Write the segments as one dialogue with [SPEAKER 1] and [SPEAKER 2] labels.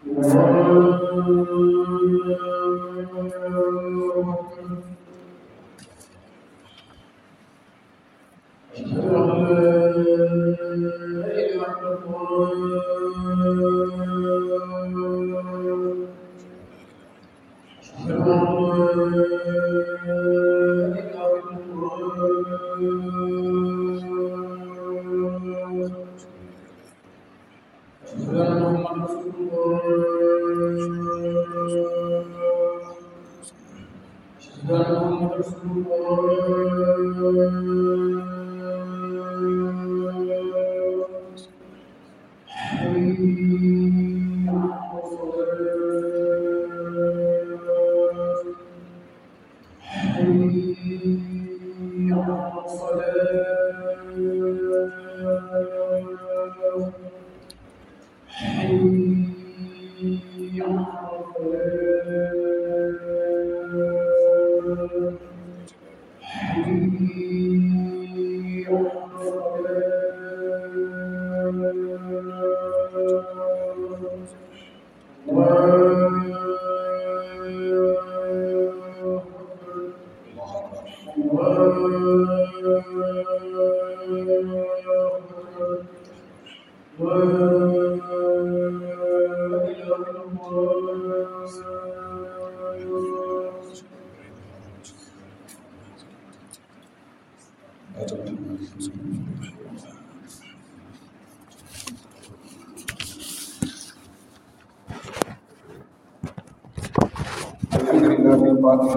[SPEAKER 1] الحمد لله القائل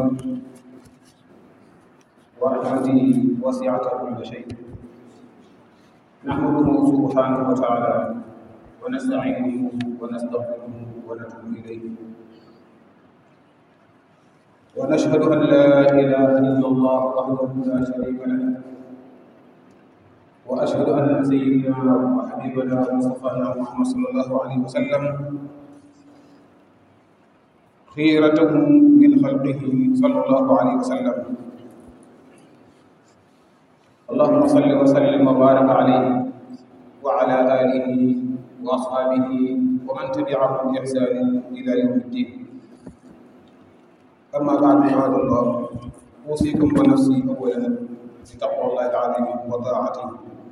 [SPEAKER 1] ورحمته وسعت كل شيء نحمده سبحانه وتعالى ونستعينه ونستغفره ونتوب اليه ونشهد ان لا اله الا الله وحده لا شريك له واشهد ان سيدنا وحبيبنا ومصطفانا محمد صلى الله عليه وسلم خيرته من خلقه صلى الله عليه وسلم اللهم صل وسلم وبارك عليه وعلى اله واصحابه ومن تبعهم باحسان الى يوم الدين اما بعد عباد الله اوصيكم ونفسي اولا بتقوى الله العظيم وطاعته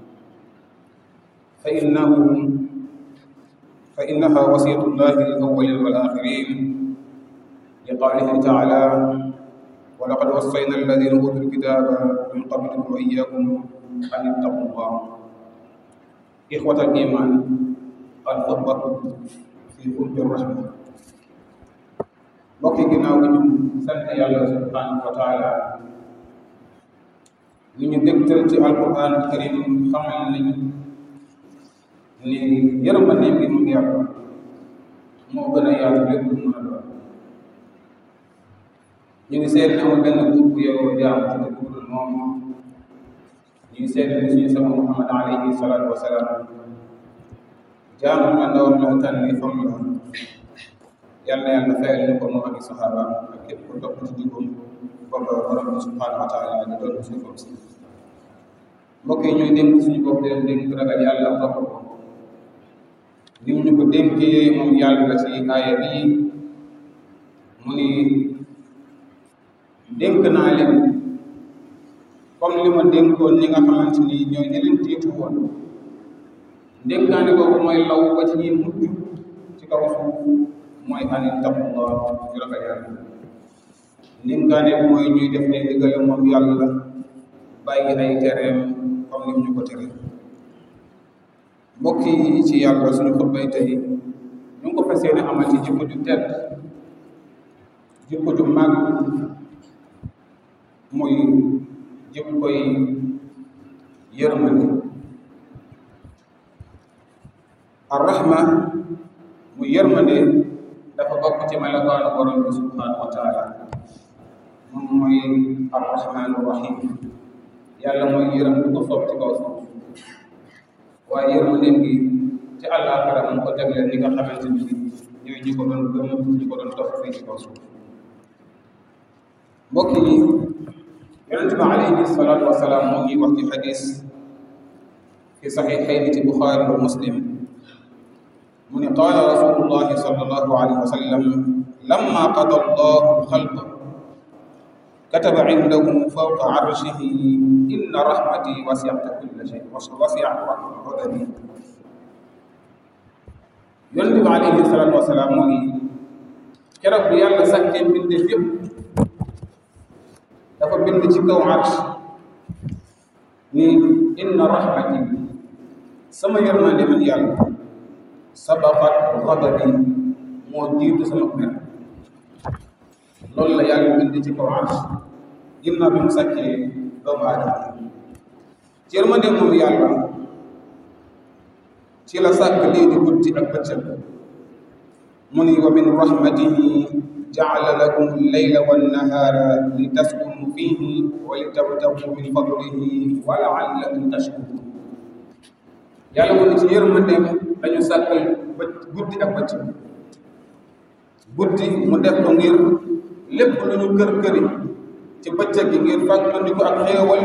[SPEAKER 1] فانه فانها وصيه الله للاولين والاخرين لقوله تعالى ولقد وصينا الذين اوتوا الكتاب من قبلكم واياكم ان اتقوا الله اخوه الايمان الخطبه في قرب الرحمه mbokk yi ginnaaw gi ñu sant yàlla subhanahu wa taala ni ñu dégtal ci alquran karim xamal nañu ni yërmandeem gi moom yàlla moo gën a yaatu lépp lu mën a doon ñu ngi seet ne amul benn buur bu yow jaam ci dëgg bu dul moom ñu ngi seet ne suñu sama Muhammad alayhi salaatu wa salaam jaamam la ndawam la tànni fam la yàlla yàlla fayal ñu ko moom ak i saxaabaam ak képp ku topp ci jubam booba borom bi subhanahu wa taala di doon suufam si mbokk yi ñuy dénk suñu bopp di leen dénk ragal yàlla ak topp ko ni ñu ko dénkee moom yàlla ci aaya bii mu ni dénk naa leen comme li ma dénkoon ñi nga xamante ni ñooy ñi leen tiitu woon dénkaane boobu mooy law ba ci ñuy mujj ci kaw suuf mooy an ittaqullah ñu ragal yàlla dénkaane bi mooy ñuy def ay digale moom yàlla bàyyi ay tereem comme ni ñu ko tere mbokk yi ci yàlla suñu xutbay tey ñu ngi ko fas yéene amal ci jikko ju tedd jikko ju màgg muy jikkoy yërmande arrahma muy yërmande dafa bokk ci melokaanu borom bi subhanahu wa taala moom mooy arrahmanu rahim yàlla mooy yërëm du ko soob ci kaw suuf waaye yërmandeem gi ci àllaaxira mu ko jagleel ñi nga xamante ni ñooy ñi ko doon gëm ñi ko doon topp fii ci kaw suuf mbokk yi yonent bi alayhi salaatu wasalaam moo ngi wax ci xadis fi saxiixayni ci buxaari wa muslim mu ne qaala rasulullahi sallallahu sallallahu alayhi wa sallam lamma qada allahu alxalqa kataba indahu fawqa arshihi inna rahmati wasi'at kulla shay wasi'at ghadabi yonent bi alayhi salaatu wasalaam mu ngi keroog bi yàlla sàkkee mbindeef yëpp dafa bind ci kaw arsh ni inna rahmati sama yërmande man yàlla sabaqat ghadabi moo jiitu sama mer loolu la yàlla bind ci kaw arsh ginnaaw bi mu sàkkee doomu aadama ci yërmande moom yàlla ci la sàkk lii di guddi ak bëccëg mu ni wa min rahmatihi jaala lakum leyla wannahaara li taskunu fihi wa li tabtagu min fadlihi wa laallakum tashkurun yàlla mu ni ci yërmandeem dañu sàkkal bë guddi ak bëccëg guddi mu def ko ngir lépp lu ñu kër këri ci bëccëg gi ngir fàttali ko ak xéewal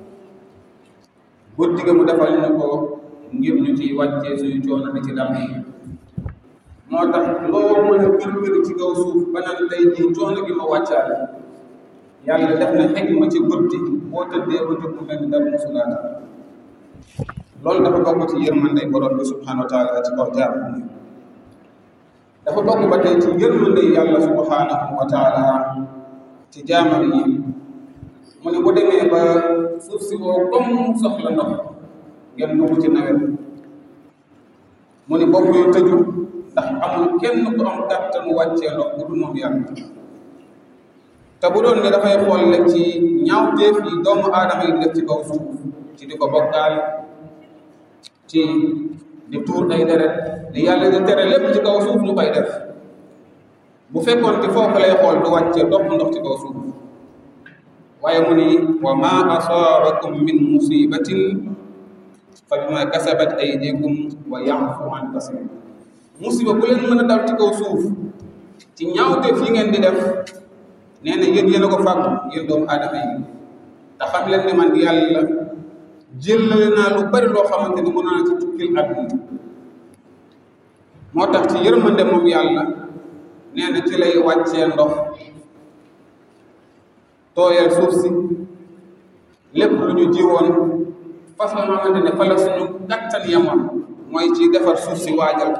[SPEAKER 1] guddi ga mu defal ñu ko ngir ñu ci wàccee suñu coono di ci dam yi moo tax loo mën a kër këri ci kaw suuf ba naan tey jii coono gi ma wàccaale yàlla def na xikma ci guddi boo tëddee ba jóg mu mel ni dara musulaata loolu dafa bokk ci yërmande borom bi subhanahu wa taala ci kaw jaam dafa bokk ba tey ci yërmande yàlla subhanahu wa taala ci jaamam yi mu ne bu demee ba suuf si woo comme soxla ndox ngeen dugg ci nawet mu ne bopp yu tëju ndax amul kenn ku am kàttanu wàccee ndox bu dul moom yàlla te bu doon ne dafay xool rek ci ñaawteef yi doomu aadama yi def ci kaw suuf ci di ko bokkaal ci di tuur ay deret di yàlla di tere lépp ci kaw suuf ñu koy def bu fekkoon te foofu lay xool du wàccee dopp ndox ci kaw suuf waaye mu ni wa ma asaabakum min musibatin fa bima kasabat aydikum wa ya'fu an kasir musiba bu leen mën a dal ci kaw suuf ci ñaawteef yi ngeen di def nee na yéen yéen a ko fàggu yéen doomu aadama yi te xam leen ne man yàlla jëlale naa lu bari loo xamante ni mën naa ci tukkil àdduna moo tax ci yërmande moom yàlla nee na ci lay wàccee ndox tooyal suuf si lépp lu ñu jiwoon façon xamante ne fa la suñu kattan yamoon mooy ci defar suuf si waajal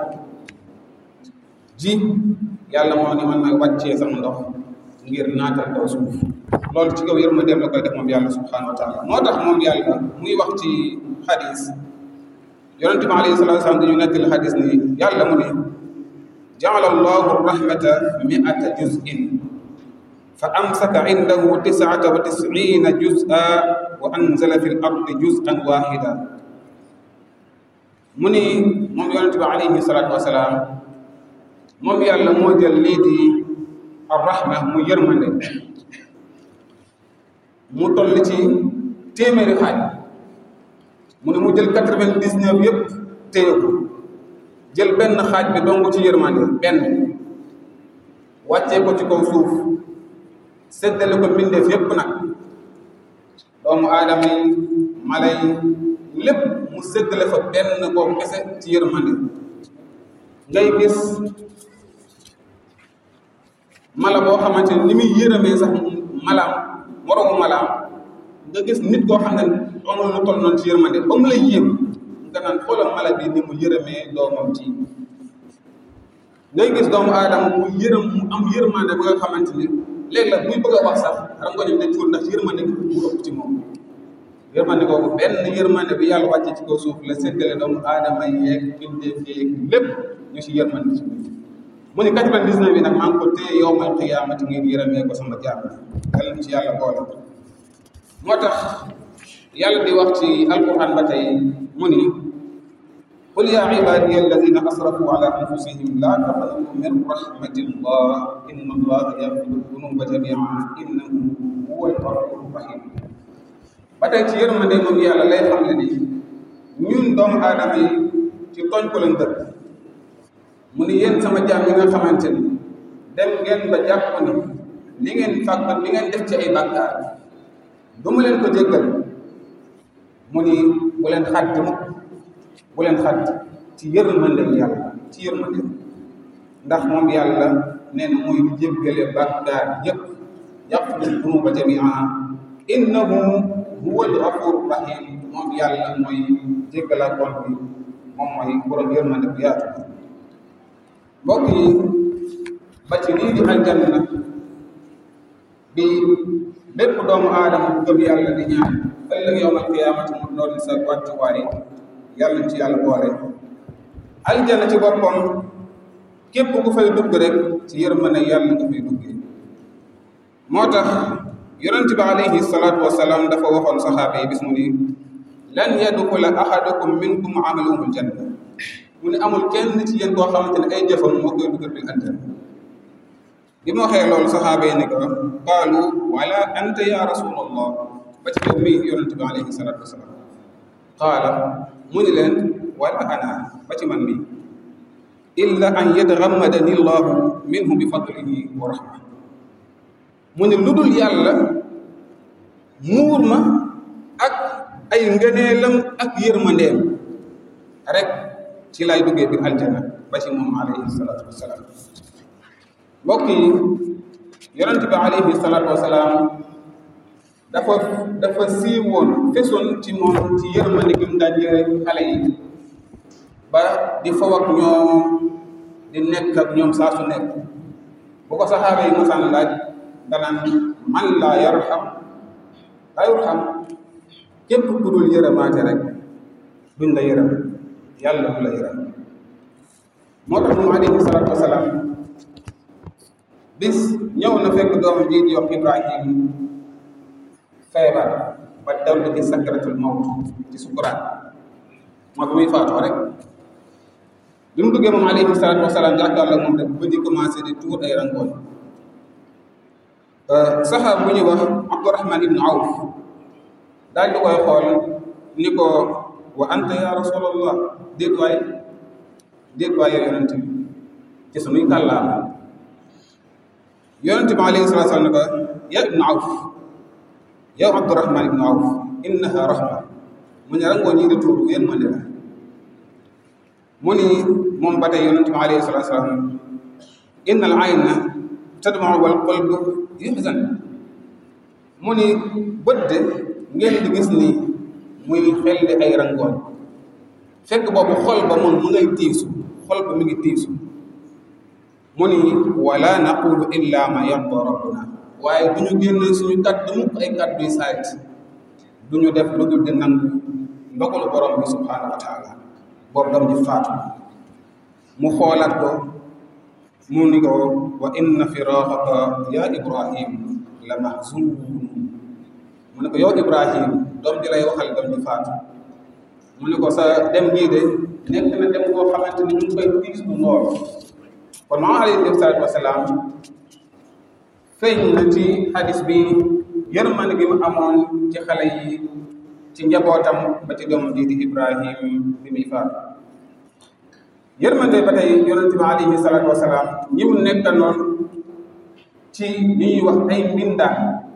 [SPEAKER 1] ji yàlla moo ne man may wàccee sama ndox ngir naatal kaw suuf loolu ci kaw yërmandeem la koy def moom yàlla subhanahu wa taala moo tax moom yàlla muy wax ci xadis yonente bi alayhi salatu wasalam dañu nettali xadis ni yàlla mu ne jaala allahu rahmata miata juz'in fa amsaka indahu tisata wa tisina juz'a wa anzala fi l ardi juz'an wahida mu ni moom yonente bi alayhi salatu wasalaam moom yàlla moo jël lii di arrahma mu yërmande mu toll ci téeméeri xaaj mu ne mu jël quatre-vingt-dix-neuf yëpp téye ko jël benn xaaj bi dong ci yërmande benn wàccee ko ci kaw suuf séddale ko mbindeef yëpp nag doomu aadama yi mala yi lépp mu séddale fa benn boobu kese ci yërmande ngay gis mala boo xamante ne ni muy yërëmee sax malaam moroomu malaam nga gis nit koo xam ne amul lu toll noonu ci yërmande ba mu lay yéem nga naan xoolal mala bi ni mu yërëmee doomam ci ngay gis doomu aadama mu yërëm mu am yërmande ba nga xamante ni léegi la buy bëgg a wax sax xam nga ñoom dañ tuur ndax yërmande gi mu ëpp ci moom yërmande kooku benn yërmande bi yàlla wàcce ci kaw suuf la séddale doomu aadama yeeg bindeef yeeg lépp ñu ci yërmande ci mu ne quatre-vingt-dix-neuf bi nag maa ngi ko téye yowmal qiyaamati ngir yërëmee ko sama jaam yàlla na ci yàlla boole moo tax yàlla di wax ci alquran ba tey mu ni qul yaa ibaadiya alladina asrafu ala anfusihim laa taqnatu min rahmatillah inna allaha yaghfiru dunuba jamian innahu huwa alghafuru rahim ba tey ci yërmande moom yàlla lay xam ne ni ñun doomu aadama yi ci tooñ ko leen dëkk mu ni yéen sama jaam yi nga xamante ni dem ngeen ba jàpp ni li ngeen fàgg li ngeen def ci ay bàkkaar du mu leen ko jéggal mu ni bu leen xàdd mukk bu leen xàdd ci yërmande yàlla ci yërmande ndax moom yàlla nee na mooy jéggale bàkkaar yépp yaxfiru dunuba jamian innahu huwa al-ghafur rahim moom yàlla mooy jéggala kon bi moom mooy borom yërmande bu yaatu mbokk yi ba ci lii di aljanna bi bépp doomu aadama bu gëm yàlla di ñaan ëllëg yowmal qiyaamati mu doon sa wàccuwaay yàlla ci yàlla boole aljanna ci boppam képp ku fay dugg rek ci yërmande yàlla nga fay duggee moo tax yonent bi alayhi salaatu wasalaam dafa waxoon saxaaba yi bis mu ni lan yadxula ahadukum minkum amaluhu aljanna mu ne amul kenn ci yéen koo xamante ne ay jëfam moo koy dugal bil aljanna bi ma waxee loolu saxaaba yi ne ko qaalu wala anta ya rasulallah ba ci yow mii yonent bi alayhi salaatu wasalaam qaala mu ni leen wala ana ba ci man mii illa an yataghammadani llahu minhu bi fadlihi wa rahma mu ne lu dul yàlla muur ma ak ay ngëneelam ak yërmandeem rek ci lay duggee biir aljana ba ci moom alayhi salaatu wasalaam mbokk yi yonent bi alayhi salaatu wasalaam dafa dafa siiwoon fesoon ci moom ci yërmande gi mu daan yëre xale yi ba di faw ak ñoom di nekk ak ñoom saa su nekk bu ko saxaaba yi mosaan laaj danaan man laa yarham laa yurham képp ku dul yërëmaate rek duñ la yërëm yàlla du la yërëm moo tax moom alayhi salaatu wasalaam bis ñëw na fekk doom ji di wax Ibrahim feebar ba dellu ci sakratul mawt ci sukuraat moo bi muy faatoo rek bi mu duggee moom alayhi salaatu wasalaam jàkkaarloo moom rek ba di commencé di tuur ay rangoon saxaab bu ñuy wax Abdurahman ibnu Awf daal di koy xool ni ko wa anta ya rasulallah déet waay déet waay yow yonent bi ci sunuy kàllaama yonent bi alayhi salaatu salaam ne ko ya ibnu Awf yow Abdurahman ibnu Awf innaha rahma mu ne rangoo ñii di tuur yéen ma la mu ni moom ba tey yonent bi alayhi salaatu salaam inna al ayna tadma wal qalbu yuhzan mu ni bët de ngeen di gis ni muy xel di ay rangoon fekk boobu xol ba moom mu ngay tiisu xol ba mu ngi tiisu mu ni wala naqulu illa ma yarda rabbuna waaye du ñu génne suñu kàddu mukk ay kàddu yu saayit du ñu def lu dul di nangu ndogalu borom bi subhanahu wa taala boobu dam ji faatu mu xoolaat ko mu ni ko wa inna firaqaka ya ibrahim la mahzun mu ne ko yow ibrahim doom ji lay waxal doom ji faatu mu ne ko sa dem gii de nekk na dem boo xamante ni ñu ngi koy tiis bu lool kon maa alayhi salaatu wasalaam feeñ na ci hadis bi yërmande gi mu amoon ci xale yi ci njabootam ba ci doomam ji di ibrahim bi muy faatu yërmande ba tey yonente bi alayhi salaatu wasalaam ñi mu nekkanoon ci li ñuy wax ay mbindaan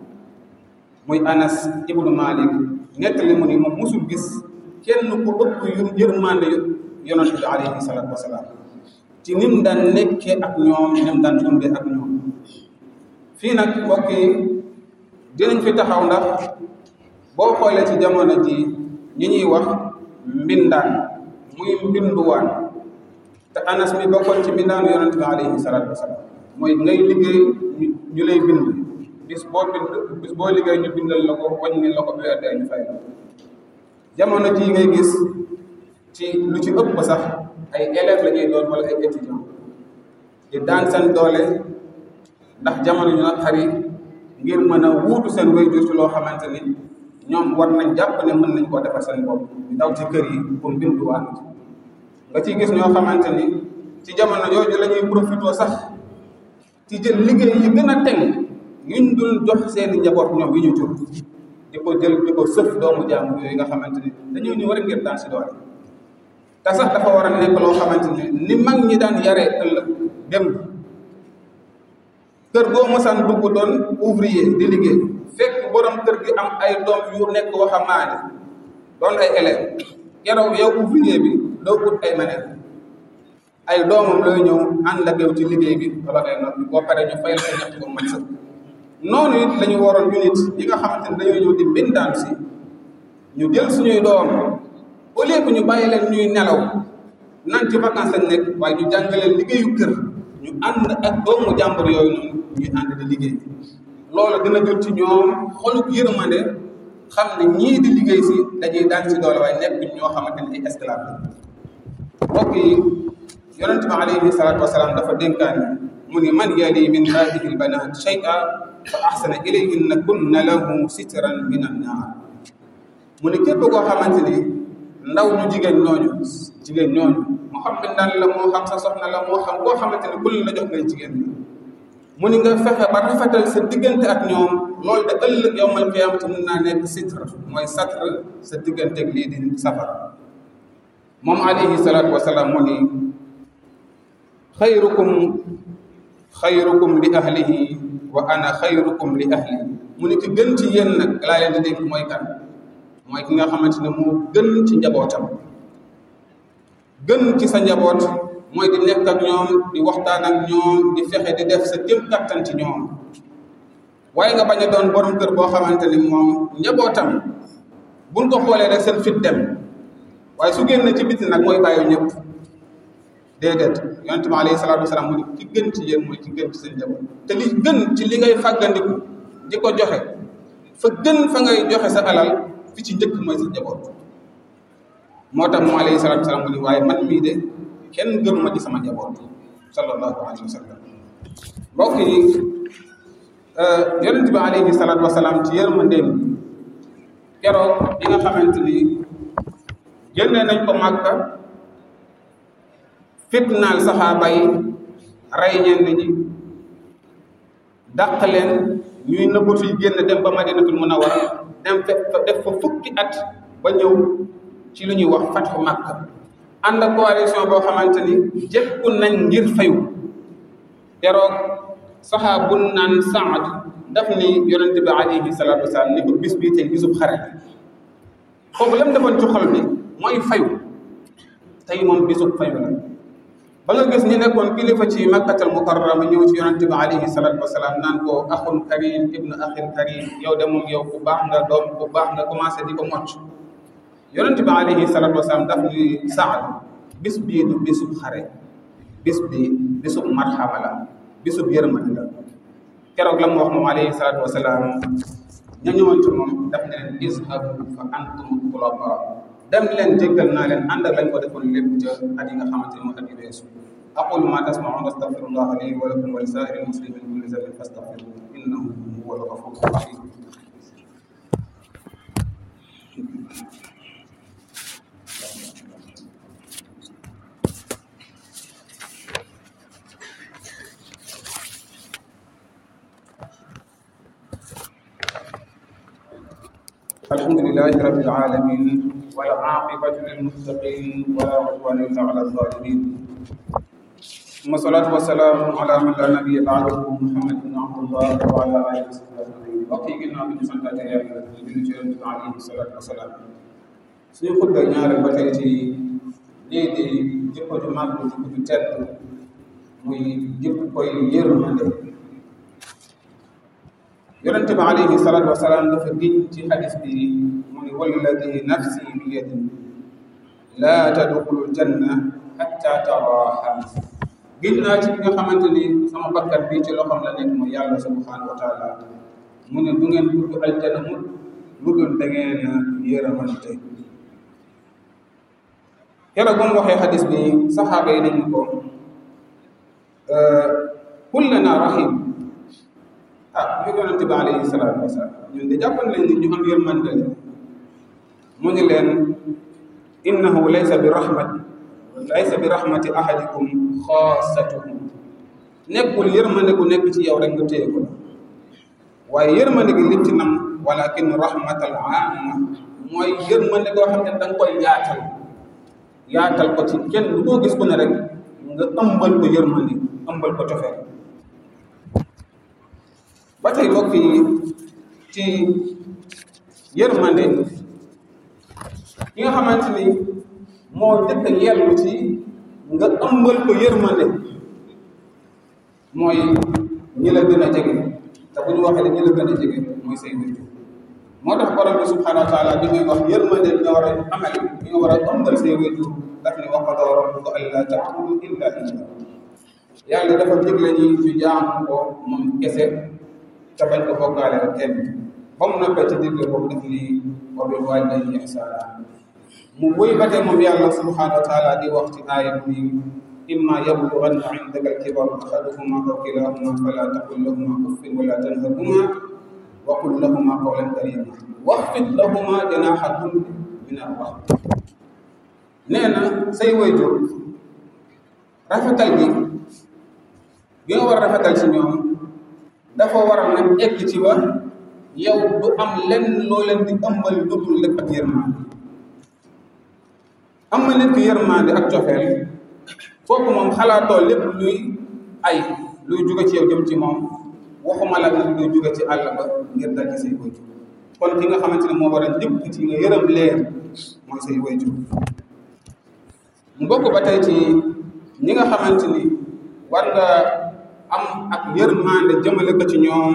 [SPEAKER 1] muy anas ibnu malik nettali mu ni moom musul gis kenn ku ëpp yu yërmande yonente bi alayhi salaatu wasalaam ci nim daan nekkee ak ñoom nim daan dundee ak ñoom fii nag mbokk yi dinañ fi taxaw ndax boo xoolee ci jamono ji ñi ñuy wax mbindaan muy mbinduwaan te anas mi bokkoon ci mbindaanu yonente bi alayhi salaatu wasalaam mooy ngay liggéey ñu lay bind bis boo bind bis boo liggéey ñu bindal la ko wàññi la ko weer dee ñu fay la jamono ji ngay gis ci lu ci ëpp sax ay élèves la ñuy doon wala ay étudiants di daan seen doole ndax jamono ñu nag xari ngir mën a wuutu seen waajur ci loo xamante ni ñoom war nañ jàpp ne mën nañ koo defar seen bopp di daw ci kër yi pour binduwaat nga ciy gis ñoo xamante ni ci jamono jooju la ñuy profité sax ci jël liggéey yi gën a teg yuñ dul jox seeni njaboot ñoom yi ñu jur di ko jël di ko sëf doomu jaamu yooyu nga xamante ni dañoo ñëw rek ngir daan si doole te sax dafa war a nekk loo xamante ni ni mag ñi daan yaree ëllëg dem kër goo mosaan dugg doon ouvrier di liggéey fekk borom kër gi am ay doom yu nekk waxambaane doon ay élèves yow yow ouvrier bi doo ut ay maneen ay doomam looy ñëw ànd ak yow ci liggéey bi wala ngay noppi boo paree ñu fayal sa ñett ba mat sëkk noonu it la ñu waroon ñu nit yi nga xamante ne dañoo ñëw di mbindaan si ñu jël suñuy doom au lieu que ñu bàyyi leen ñuy nelaw naan ci vacances lañ nekk waaye ñu jàngaleen liggéeyu kër ñu ànd ak doomu jàmbur yooyu noonu ñuy ànd di liggéey loolu dina jot ci ñoom xoluk yërmande xam ne ñii di liggéey si dañuy daan si doole waaye nekk ñoo xamante ne ay esclave la mbokk yi yonente bi alayhi salaatu wasalaam dafa dénkaan mu ni man yali min hadihi lbanat shay'a fa ahsana ilayhinna kunna lahu sitran min annaar mu ne képp koo xamante ni ndaw ñu jigéen ñooñu jigéen ñooñu moo xam bindaan la moo xam sa soxna la moo xam koo xamante ni kul la jox ngay jigéen ñi mu ni nga fexe ba rafetal sa diggante ak ñoom loolu de ëllëg yowmal qiyaamati mun naa nekk sitr mooy satr sa diggante ak lii di safara moom alayhi salaatu wasalaam mu ni xayrukum xayrukum li ahlihi wa ana xayrukum li ahli mu ni ki gën ci yéen nag laa leen di dénk mooy kan mooy ki nga xamante ne moo gën ci njabootam gën ci sa njaboot mooy di nekk ak ñoom di waxtaan ak ñoom di fexe di def sa kéem kattan ci ñoom waaye nga bañ a doon borom kër boo xamante ni moom njabootam buñ ko xoolee rek seen fit dem waaye su génn ci biti nag mooy bàyyi ñëpp déedéet yonente bi alayhi salaatu wasalaam mu ni ki gën ci yéen mooy ki gën ci seen njaboot te li gën ci li ngay fàggandiku di ko joxe fa gën fa ngay joxe sa alal fi ci njëkk mooy sa njaboot moo tax moom alayhi salaatu wasalaam mu ni waaye man mii de kenn gënuma ci sama njaboot sallallahu alayhi wa sallam mbokk yi yonente bi alayhi salaatu wasalaam ci yërmandeem keroog bi nga xamante ni génne nañ ko màkka fitnaal saxaaba yi rey ñenn ñi dàq leen ñuy nëbbatu yi génn dem ba madinatul munawwara dem fe def fa fukki at ba ñëw ci lu ñuy wax fatxu màkka ànd ak coalition boo xamante ni jekku nañ ngir fayu keroog saxaabu naan saad daf ni yonente bi alayhi salaatu wasalaam ni ko bis bii tey bisub xare foofu lam defoon ci xol bi mooy fayu tey moom bisub fayu la ba nga gis ñi nekkoon kilifa ci makkatal mukarrama ñëw ci yonente bi alayhi salatu wasalaam naan ko axun karim ibnu axin karim yow de moom yow ku baax nga doom ku baax nga commencé di ko mocc yonente bi alayhi salatu wasalaam daf ni saad bis bii du bisub xare bis bi bisub marxama la bisub yërmande la keroog la mu wax moom alayhi salatu wasalaam ña ñëwoon ci moom daf ne leen izhabu fa antum xulafa dem leen jéggal naa leen ànd ak lañ ko defoon lépp ca at yi nga xamante ne mooy at yu weesu aqulu ma tasmaun astaghfirullah li wa lakum wa li saa'iri muslimin kulli dhanbin fastaghfiruhu innahu huwa al-ghafuru rahim الحمد لله رب العالمين والعاقبة للمتقين ولا عدوان إلا على الظالمين ثم الصلاة والسلام على من لا نبي بعده محمد بن عبد الله وعلى آله وصحبه أجمعين وقي قلنا من سنة يا النبي عليه الصلاة والسلام suñu xutba ñaareel ba tey ci lii di jikko ju màgg jikko ju tedd muy jikko koy yërmande yonente bi alayhi salaatu wasalaam dafa giñ ci xadis bi mu ni walladi nafsi bi yadi laa tadxulu janna xatta taraha giñ naa ci bi nga xamante ni sama bakkat bi ci loxoom la nekk mooy yàlla subhanahu wa taala mu ne du ngeen dugg aljana mu lu dul da ngeen yërëmante keroog ba mu waxee xadis bi saxaaba yi nañu ko kullana rahim ah ñu yonente bi alayhi salaatu wasalaam ñun de jàppan nañ ni ñu am yërmande mu ni leen innahu laysa bi rahmat laysa bi rahmati ahadikum xaasatuhu nekkul yërmande gu nekk ci yow rek nga téye ko waaye yërmande gi lim ci nam walakin rahmatal aama mooy yërmande goo xam ne da nga koy yaatal yaatal ko ci kenn du koo gis ku ne rek nga ëmbal ko yërmande ëmbal ko cofeel ba tey mbokk yi ci yërmande ki nga xamante ni moo njëkk a yellu ci nga ëmbal ko yërmande mooy ñi la gën a jege te bu ñu waxee ñi la gën a jege mooy say wéjur moo tax borom bi subhanahu wa taala bi ngay wax yërmande bi nga war a amal bi nga war a ëmbal say wéjur daf ne wa qadaa rabbuka allaa ta'budu illa iyyaahu yàlla dafa digle ñi ñu jaamu ko moom kese te bañ ko bokkaale ak kenn ba mu noppee ci digle boobu daf ni wa bil waalidayni ihsaana mu wéy ba tey moom yàlla subhanahu wa taala di wax ci aaya bi imma yablughanna indaka al-kibara ahaduhuma aw kilahuma fala taqul lahuma uffin wala tanharhuma wa qul lahuma qawlan karima waxfid lahuma janaha dhulli min ar-rahma nee na say waajur rafetal gi gi nga war a rafetal ci ñoom dafa war a nag egg ci wa yow du am lenn loo leen di ëmbal lu dul lépp ak yërmande am na nit ki yërmande ak cofeel kooku moom xalaatoo lépp luy ay luy jóge ci yow jëm ci moom waxuma la nag luy jóge ci àll ba ngir dal ci say waajur kon ki nga xamante ne moo war a njëkk ci nga yërëm leen mooy say waajur mu bokk ba tey ci ñi nga xamante ni war nga am ak yërmande jëmale ko ci ñoom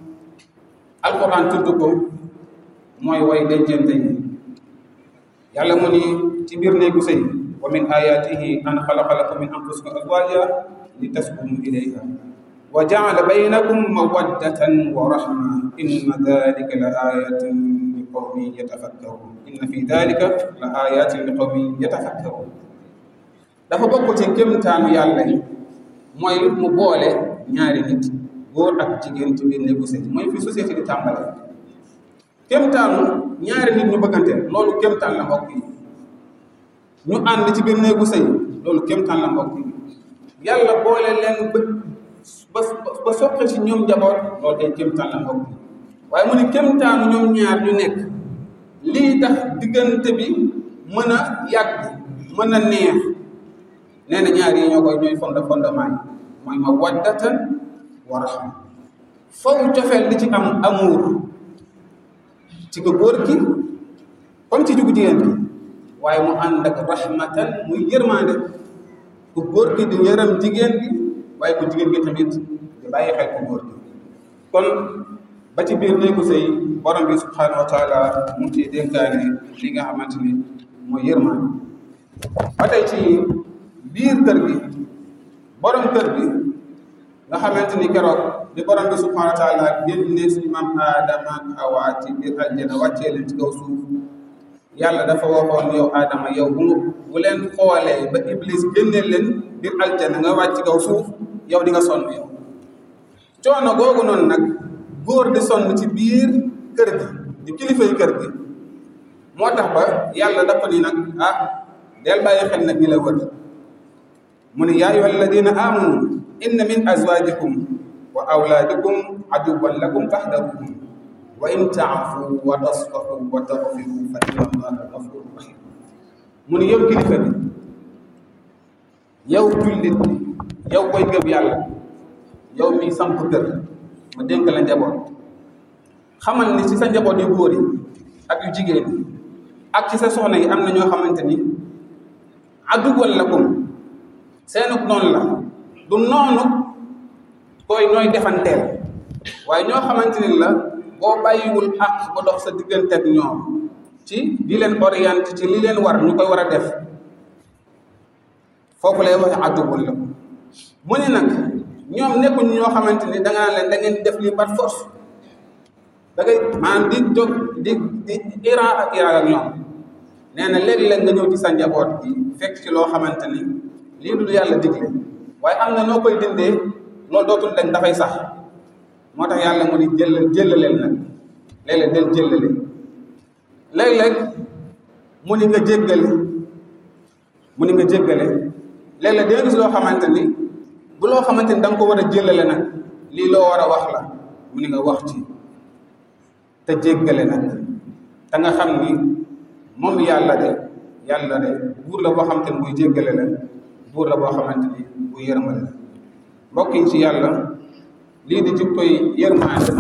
[SPEAKER 1] alquran tudd ko mooy way dencante yi yàlla mu ni ci biir néegu sëy wa min ayatihi an xalaqa lakum min anfusikum azwaja li taskunu ilayha wa jaala baynakum mawaddatan wa rahma inna dalika la ayatin li qawmin yatafakkarun inna fi dalika la ayatin li qawmin yatafakkarun dafa bokk ci kémtaanu yàlla yi mooy mu boole ñaari nit góor ak jigéen ci biir néegu sëy mooy fi société di tàmbale kémtaanu ñaari nit ñu bëggante loolu kémtaan la mbokk yi ñu ànd ci biir néegu sëy loolu kémtaan la mbokk yi yàlla boole leen ba ba soqe ci ñoom njaboot loolu day kémtaan la mbokk yi waaye mu ni kémtaanu ñoom ñaar ñu nekk lii tax diggante bi mën a yàgg mën a neex nee na ñaar yi ñoo koy ñooy fonda fondement yi mooy ma waddatan wa rahma faw cofeel li ci am amour ci ko góor ki comme ci jugu jigéen ki waaye mu ànd ak rahmatan muy yërmande ku góor ki di yërëm jigéen bi waaye ku jigéen gi tamit di bàyyi xel ku góor ki kon ba ci biir néegu sëy borom bi subhanahu wa taala mu ngi ciy dénkaane li nga xamante ni mooy yërmande ba tey ci biir kër gi borom kër gi nga xamante ni keroog di borom bi subhanahu wa taala génne suñu maam Adama ak Awa ci biir aljana wàccee leen ci kaw suuf yàlla dafa waxoon yow Adama yow bu bu leen xoolee ba Iblis génne leen biir aljana nga wàcc ci kaw suuf yow di nga sonn yow coono googu noonu nag góor di sonn ci biir kër gi di kilifay kër gi moo tax ba yàlla dafa ni nag ah del bàyyi xel nag ñi la wër mu ne yaa ayyuha alladina amanu inna min azwajikum wa awlaadikum aduwwan lakum fahdaruhum wa in taafu wa tasfahu wa taghfiru fa inna allaha ghafurun rahim mu ne yow kilifa bi yow jullit bi yow koy gëm yàlla yow mi samp kër ma dénk la njaboot xamal ni ci sa njaboot yu góor yi ak yu jigéen yi ak ci sa soxna yi am na ñoo xamante ni aduwwan lakum seenuk noonu la du noonu koy nooy defanteel waaye ñoo xamante ni la boo bàyyiwul àq ba dox sa diggante ak ñoom ci di leen orienté ci li leen war ñu koy war a def foofu lay waxe aduwwan lakum mu ne nag ñoom nekkuñ ñoo xamante ni da nga naan leen da ngeen def lii par force da ngay maanaam di jóg di di iran ak iran ak ñoom nee na léeg-léeg nga ñëw ci sa njaboot bi fekk ci loo xamante ni lii du yàlla digle waaye am na noo koy dindee loolu dootul dañ dafay sax moo tax yàlla mu ni jël jëlaleel nag léeg-léeg del jëlale léeg-léeg mu ni nga jéggale mu ni nga jéggale léeg-léeg danga gis loo xamante ni bu loo xamante ni da nga ko war a jëlale nag lii loo war a wax la mu ni nga wax ci te jéggale nag te nga xam ni moom yàlla de yàlla de buur la boo xamante ni buy jéggale la buur la boo xamante ni buy yërmale la mbokk yi ci yàlla lii di jikkoy yërmande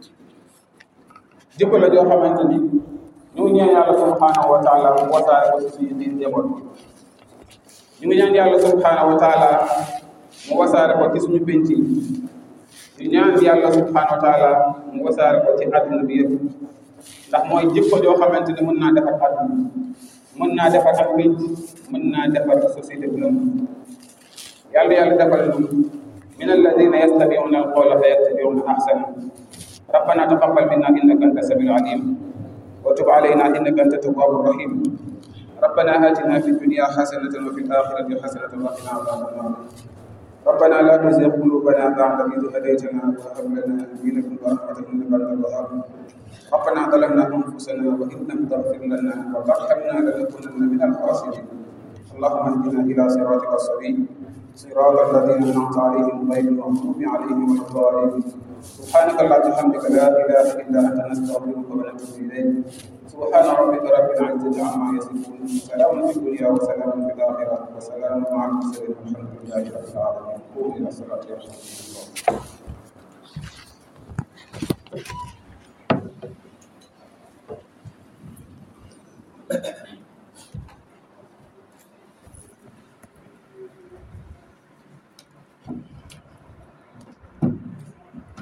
[SPEAKER 1] jikko la joo xamante ni ñu ñaan yàlla subhanahu wa taala mu wasaare ko ci suñu biir njaboot ñu ngi ñaan yàlla subhanahu wa taala mu wasaare ko ci suñu penc yi ñu ñaan yàlla subhanahu wa taala mu wasaare ko ci àdduna bi yëpp ndax mooy jikko joo xamante ne mën naa defar àdduna mën naa defar ak penc mën naa defar société bi lëm yàlla yàlla defal ñu min alladina yastabiuna alqawla fa yattabiuna ahsana ربنا تقبل منا انك انت السميع العليم وتب علينا انك انت التواب الرحيم ربنا آتنا في الدنيا حسنة وفي الآخرة حسنة وقنا عذاب النار ربنا لا تزغ قلوبنا بعد إذ هديتنا وهب لنا من لدنك رحمة إنك أنت الوهاب ربنا ظلمنا أنفسنا وإن لم تغفر لنا وترحمنا لنكونن من الخاسرين اللهم اهدنا إلى صراطك السبيل صراط الذين أنعمت عليهم غير المغضوب عليهم ولا الضالين سبحانك اللهم وبحمدك لا إله إلا أنت نستغفرك ونتوب إليك سبحان ربك رب العزة عما يصفون سلام في الدنيا وسلام في الآخرة وسلام مع المرسلين والحمد لله رب العالمين قوموا إلى الصلاة يرحمكم الله